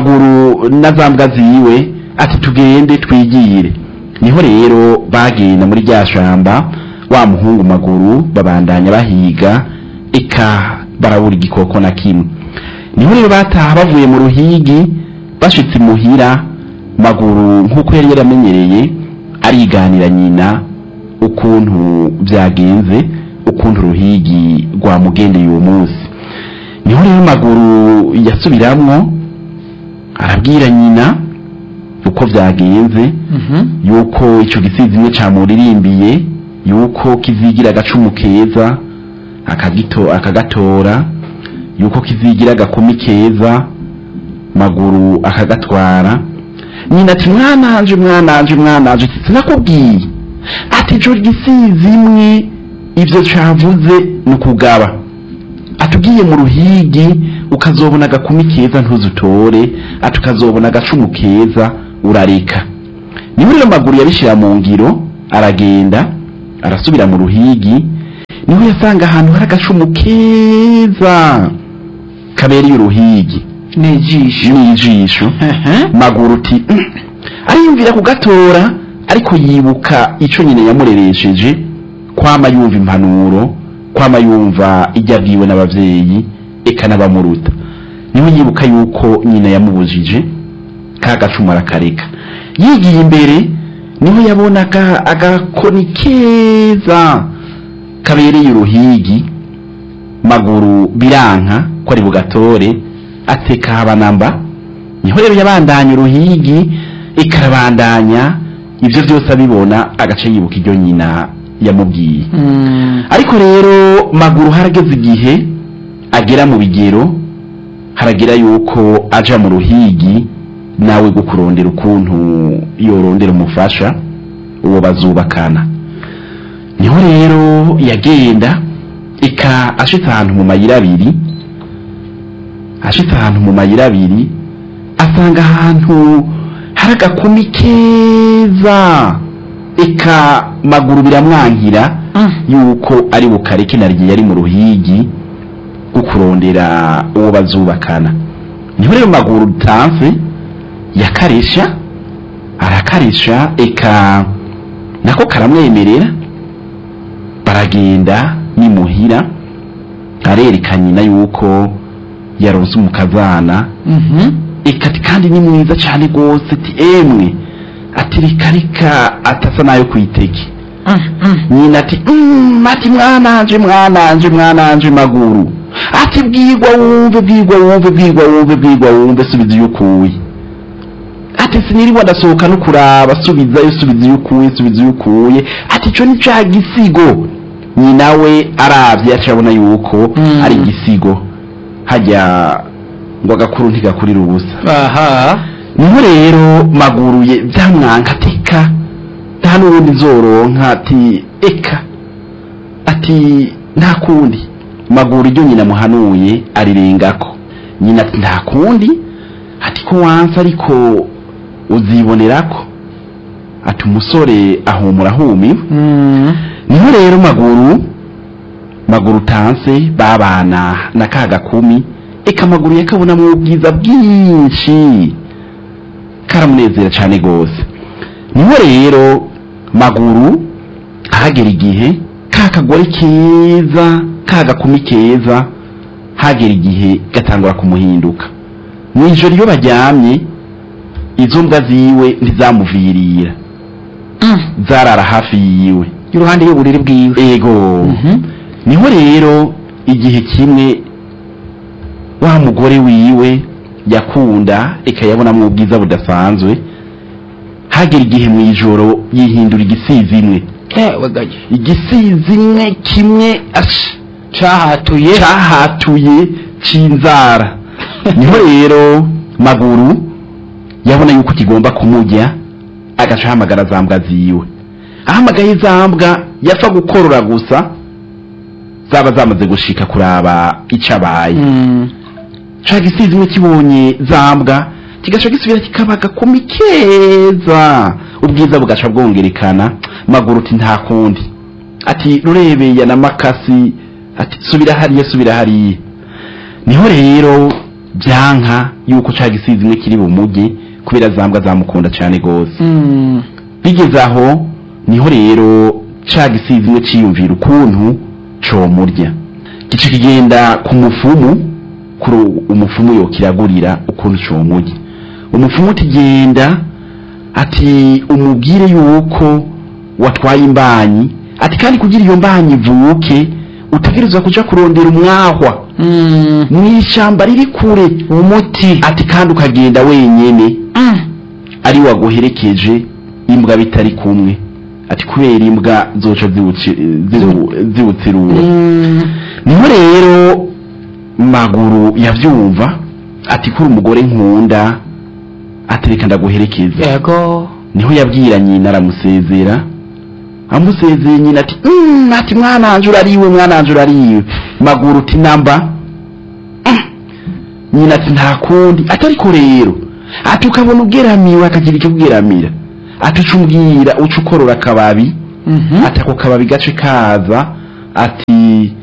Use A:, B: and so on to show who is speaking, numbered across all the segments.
A: maguru na za mbwa ziwe ati tugende twigire niho rero bagenda muri rya shamba wa muhungu maguru babandanya bahiga eka barabura igikoko na kimwe niho rero bataha bavuye mu ruhigi bashitse imuhira maguru nk'uko yari yaramenyereye ariganira nyina ukuntu byagenze ukuntu uruhigi rwamugendeye uwo munsi niho rero maguru yasubiramwo arabwira nyina uko byagenze yuko icyo gisizi imwe camuririmbiye yuko kizigira agacumu keza akagito akagatora yuko kizigira agakumi keza maguru akagatwara nyina ati mwananje mwananje mwananje sinakubwiye ati ico gisizi imwe ivyo cavuze ni ukugaba atugiye mu ruhigi ukazobona agakumi keza ntuzutore ati ukazobona agacumu keza urareka niho rero maguru yabishira mu ngiro aragenda arasubira mu ruhigi niho yasanga ahantu hari agacumu keza kabereye uruhigi
B: n'ijisho
A: n'ijisho maguru uti "Mm." ariyumvira kugatora ariko yibuka ico nyine yamureresheje kwama yumva impanuro kwama yumva ijya abwiwe n'abavyeyi eka n'abamuruta niho yibuka yuko nyina yamubujije ka gacumu arakareka yigiye imbere niho yabonaga agakoni keza kabereye uruhigi maguru biranka ko ari bugatore ateka habanamba niho rero yabandanya uruhigi ikarabandanya ibyo byose abibona agace yibuka iryo nyina yamubwiye ariko rero maguru harageze igihe agera mu bigero haragera yuko aja mu ruhigi nawe go kurondera ukuntu yorondera umufasha uwo bazubakana niho rero yagenda ika ashitse ahantu mu mayira abiri ashitse ahantu mu mayira abiri asanga ahantu hari agakumi keza eka maguru biramwankira yuko ari bukareke naryo yari mu ruhigi rwo kurondera uwo bazubakana niho rero maguru utanse yakaresha arakaresha eka nako karamwemerera baragenda nimuhira arereka nyina yuko yaronse umukazana eka ati kandi ni mwiza cyane rwose ati emwe ati reka reka atasa nayo kwiteke nyina ati "Mm, ati mwananje mwananje mwananje maguru ati bwigwa wumve bwigwa wumve bwigwa wumve bwigwa wumve subiza iyo ukuye ati sinirirwa ndasohoka no kuraba subizayo subiza iyo ukuye subiza iyo ukuye ati ico ni ca gisigo nyina we aravye acabona yuko
B: Mm.
A: ari igisigo hajya ngo agakuru ntigakurira ubusa
B: aha
A: niho rero maguruye byamwanka teka nta n'ubundi nzoronka ati eka ati nta kundi maguru iryo nyina muhanuye arirengako nyina ati nta kundi ati ko wansi ariko uzibonerako ati umusore ahumura ahumiwe niho rero maguru maguru tanse babana na ka gakumi eka maguru yakabonamo ubwiza bwinshi karamunezera cyane rwose niho rero maguru hagera igihe ka kagore keza ka gakumi keza hagera igihe gatangura kumuhinduka mu ijoro iyo baryamye izo mbwa ziwe ntizamuvirira zarara hafi yiwe
B: iruhande y'uburiri bwiwe
A: ego
B: Mhm.
A: niho rero igihe kimwe wa mugore wiwe yakunda ikayabonamo ubwiza budasanzwe hagera igihe mu ijoro yihindura igisizi imwe
B: ewe gaje
A: igisizi imwe kimwe ash
B: cahatuye
A: cyahatuye cy'inzara niho rero maguru yabona yuko kigomba kumujya agaca ahamagara za mbwa ziwe ahamagaye za mbwa yapfa gukorora gusa zaba zamaze gushika kuraba icyo abaye
B: Mm.
A: ca gisizi imwe kibonye za mbwa kigaca gisubira kikaba agakumi keza ubwiza bugaca bwongerekana maguru uti nta kundi ati rurebeya na makasi ati subira hariya subira hariya niho rero byanka yuko ca gisizi imwe kiri bumuge kubera zambwa zamukunda cyane gose
B: Mm.
A: bigeze aho niho rero ca gisizi imwe ciyumvira ukuntu comurya gica kigenda ku mufumu kuri umufumu yokiragurira ukuntu comurya umufumu utigenda ati umubwire yuko watwaye imbanyi ati kandi kugira iyo mbanyi ivuke utegerezwa kuja kurondera umwahwa
B: Mm.
A: mw'ishyamba riri kure umuti ati kandi ukagenda wenyene
B: Mm.
A: ari waguherekeje imbwa bitari kumwe ati kubera imbwa zoca ziwuci- ziwu- ziwutsirura
B: Mm.
A: niho rero maguru yavyumva ati kuri umugore nkunda atereka ndaguherekeza
B: yego
A: niho yabwira nyina aramusezera amusezeye nyina ati mm, ati mwananje urariwe mwananje urariwe maguru uti namba Mm. nyina ati nta kundi ati ariko rero ati ukabona ugeramiwe akagira icyo ubweramira ati uca umbwira uca ukorora akababi
B: Mhm.
A: ati ako kababi gace kaza ati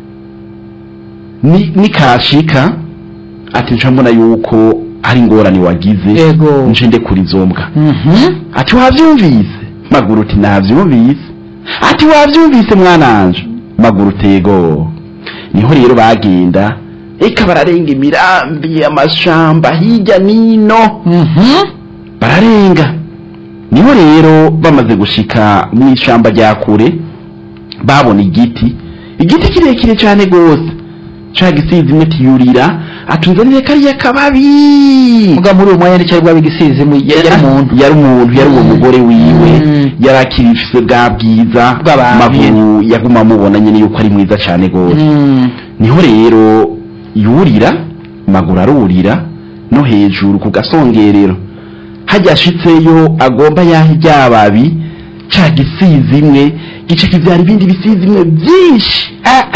A: ni nikashika ati nca mbona yuko hari ingorane wagize
B: yego
A: nje ndekura izo mbwa
B: Mhm.
A: ati wavyumvise maguru uti navyumvise ati wavyumvise mwananje maguru utego niho rero bagenda eka bararenga imirambi amashamba hirya nino
B: Mhm.
A: bararenga niho rero bamaze gushika mu ishamba rya kure babona igiti igiti kirekire cyane gose ca gisizi imwe tiyurira atunzanire kariya kababi
B: muga muri uwo mwanya nticyari bwabe igisizi mu yari umuntu
A: yari umuntu yari uwo mugore wiwe
B: Mm.
A: yari akirifise bwa bwiza
B: Bw'abantu.
A: maguru yaguma amubona nyene yuko ari mwiza cane gose
B: Mm.
A: niho rero yurira maguru arurira no hejuru ku gasongerero hajya ashitseyo agomba yaha ryababi ca gisizi imwe gice kivyara ibindi bisizi imwe vyinshi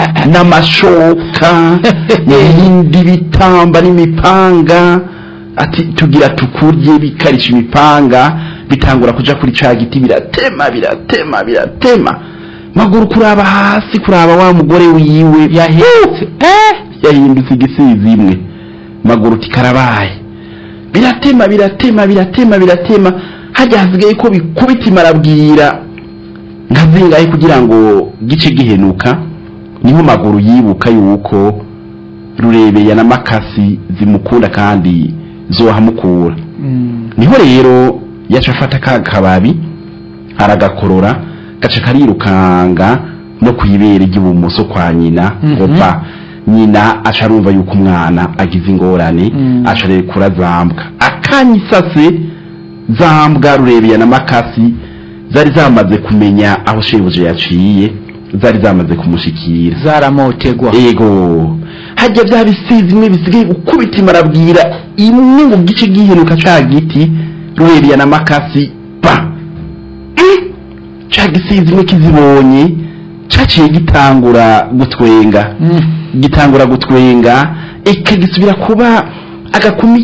A: n'amashoka n'ibindi bitamba n'imipanga ati tugira tukurye bikarisha imipanga bitangura kuja kuri ca giti biratema biratema biratema maguru kuraba hasi kuraba wa mugore wiwe
B: yahetse eh
A: yahindutse igisizi imwe maguru tikarabaye biratema biratema biratema biratema hajya hasigaye ko bikubita imarabwira nka zingahe kugira ngo gice gihenuka niho maguru yibuka yuko rurebeya na makasi zimukunda kandi zohamukura
B: Mm.
A: niho rero yaca afata ka kababi aragakorora gaca karirukanga no kwibere ry'ibumoso kwa nyina
B: Mhm.
A: ngo pa nyina aca arumva yuko umwana agize ingorane
B: Mm.
A: aca rekura zambwa akanyisase zambwa rurebeya na makasi zari zamaze kumenya aho shebuja yaciye zari zamaze kumushikira
B: zaramotegwa
A: ego hajya bya bisizi imwe bisigaye gukubita imarabwira imwe ngo gice gihenuka ca giti ruheriya na makasi pa Mm! ca gisizi imwe kizibonye caciye gitangura gutwenga
B: Mm.
A: gitangura gutwenga eka gisubira kuba agakumi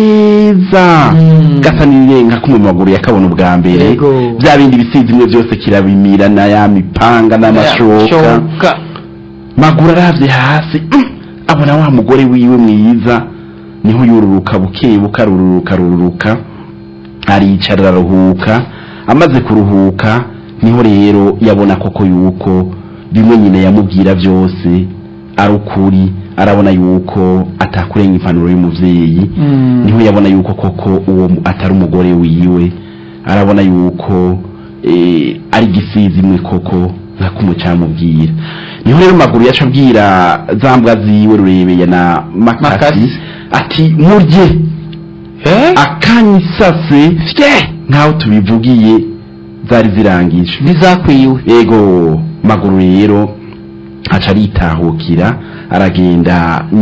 A: keza
B: Mm.
A: gasa n'irenga ko mu maguru yakabona ubwa mbere
B: Yego.
A: bya bindi bisizi imwe byose kirabimira na ya mipanga n'amashoka
B: Shoka.
A: maguru aravye hasi mm, abona wa mugore wiwe mwiza niho yururuka buke buke arururuka arururuka aricara araruhuka amaze kuruhuka niho rero yabona koko yuko bimwe nyine yamubwira byose ari ukuri arabona yuko atakurenga impanuro y'umuvyeyi
B: Mm.
A: niho yabona yuko koko uwo mu- atari umugore wiwe arabona yuko eh, ari gisizi imwe koko nka kumwe camubwira niho rero maguru yaca abwira za mbwa ziwe rurebeye na makasi
B: Makasi.
A: ati murye
B: Eh?
A: akanyisase fye nkaho tubivugiye zari zirangije
B: ntizakwiwe
A: ego maguru rero aca aritahukira aragenda